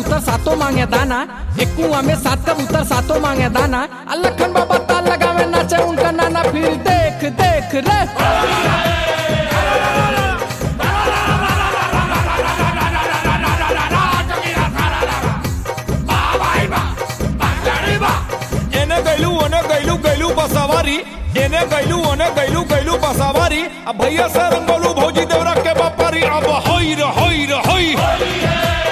कबूतर सातों मांगे दाना एक कुआं में सात कबूतर सातों मांगे दाना आ लखन बाबा ताल लगावे नाचे उनका नाना फिर देख देख रे एने गैलू ओने गैलू गैलू बसवारी एने गैलू ओने गैलू गैलू बसवारी अब भैया से रंगोलू भौजी देवरा के बापारी अब होई रे होई रे होई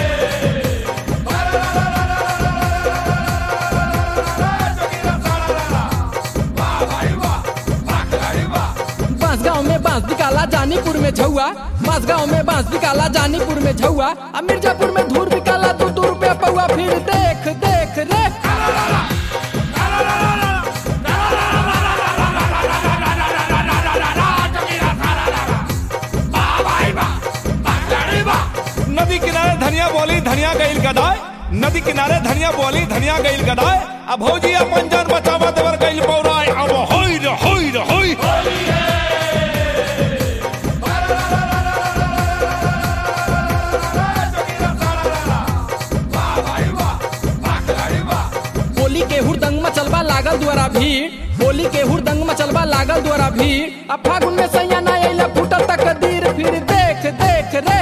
बांसगांव में बांस निकाला जानीपुर में झुआ बांसगांव में बांस निकाला जानीपुर में झुआ आ मिर्जापुर में धूर निकाला दो दो रुपया पौआ फिर देख देख रे नदी किनारे धनिया बोली धनिया गईल गदाय नदी किनारे धनिया बोली धनिया गईल गदाय अब भौजी अपन जान बचावा देवर गईल पौराय अब होई रे होई रे होई होली के हुरदंग मचलबा लागल द्वारा भीड़ होली के हुरदंग मचलबा लागल द्वारा भीड़ अब फागुन में सैया ना अइला फूटल तकदीर फिर देख देख रे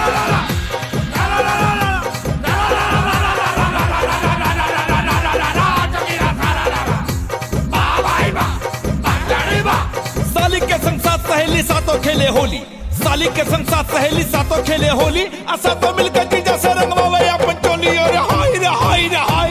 साली के संग साथ सहेली सातों खेले होली साली के संग साथ सहेली सातों खेले होली आ सातों मिलकर जीजा से रंगवावे अपन चोली और हाय रे हाय रे हाय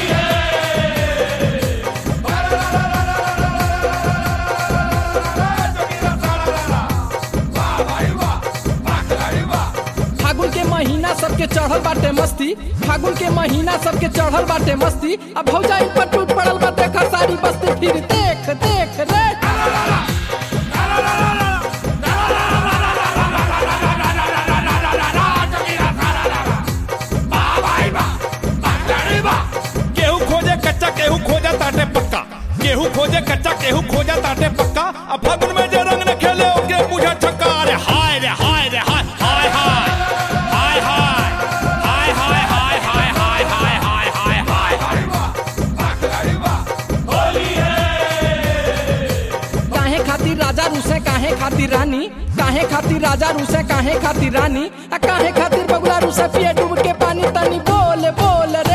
फागुन के महीना सबके चढ़ल बाटे मस्ती फागुन के महीना सबके चढ़ल बाटे मस्ती अब भौजा इन पर टूट पड़ल बा देख सारी बस्ती फिर देख देख रे केहू खोजे कच्चा केहू खोजा ताटे पक्का केहू खोजे कच्चा केहू खोजा ताटे पक्का अब फागुन में जे रंग न खेले ओके मुझे छक्का अरे हाय रे हाय रे हाय हाय हाय हाय हाय हाय हाय हाय हाय हाय हाय हाय हाय काहे खातिर राजा रूसे काहे खातिर रानी काहे खातिर राजा रूसे काहे खातिर रानी आ काहे खातिर बगुला रूसे पिए डूब के पानी तनी बोल बोल रे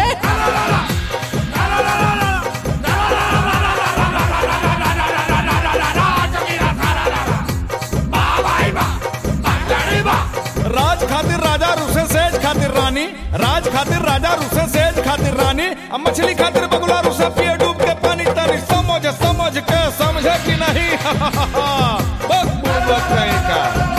राज खातिर राजा रुसे सेज खातिर रानी राज खातिर राजा रुसे सेज खातिर रानी अब मछली खातिर बगुला रुसे पिए डूब के पानी तनी समझ समझ के समझे कि नहीं बस बुड़बक कहीं का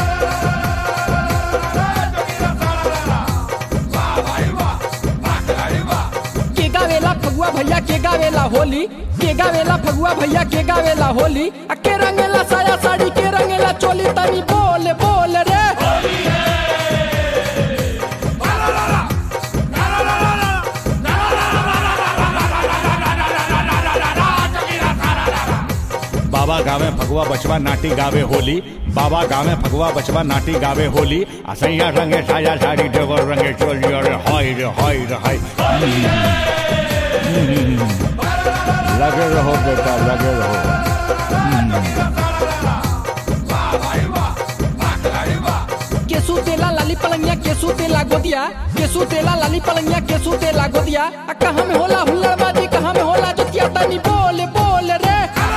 के गावेला फगुआ भैया के गावेला होली के गावेला फगुआ भैया के गावेला होली आ के रंगेला साया साड़ी के रंगेला चोली तनी बोल बोल रे बाबा गावे भगवा बचवा नाटी गावे होली बाबा गावे भगवा बचवा नाटी गावे होली असैया रंगे साया साड़ी देवर रंगे चोली अरे हाय रे हाय रे हाय लगे रहो बेटा लगे रहो केसू तेला लाली पलंगिया केसू तेला गोदिया केसू तेला लाली पलंगिया केसू तेला गोदिया आ कहाँ में होला हुल्लड़बाजी कहाँ में होला जोतिया तनी बोल बोल रे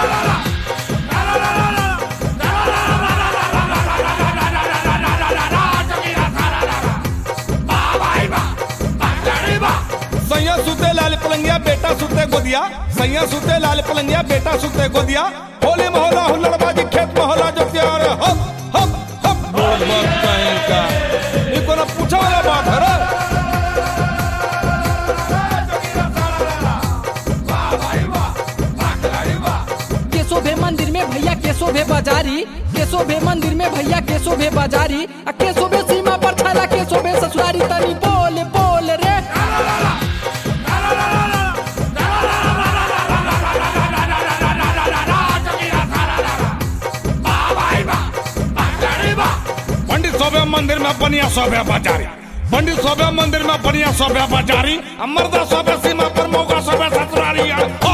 सैया सुते लाल पलंगिया बेटा सुते गोदिया सैया सुते लाल पलंगिया बेटा सुते गोदिया होली मोहल्ला हुल्लड़बाजी खेत मोहल्ला जो प्यार हप हप हप बोल मत कहीं का ये कोनो पूछा वाला बात है रे केसो भे मंदिर में भैया केसो भे बाजारी केसो भे मंदिर में भैया केसो भे बाजारी आ केसो भे सीमा पर छाला केसो भे ससुरारी तनी बोल बोल रे पंडित सोबे मंदिर में बनिया सोबे बाजारी पंडित सोबे मंदिर में बढ़िया सोबे बाजारी आ मर्दा सोबे सीमा पर मौका सोबे ससुरारी आ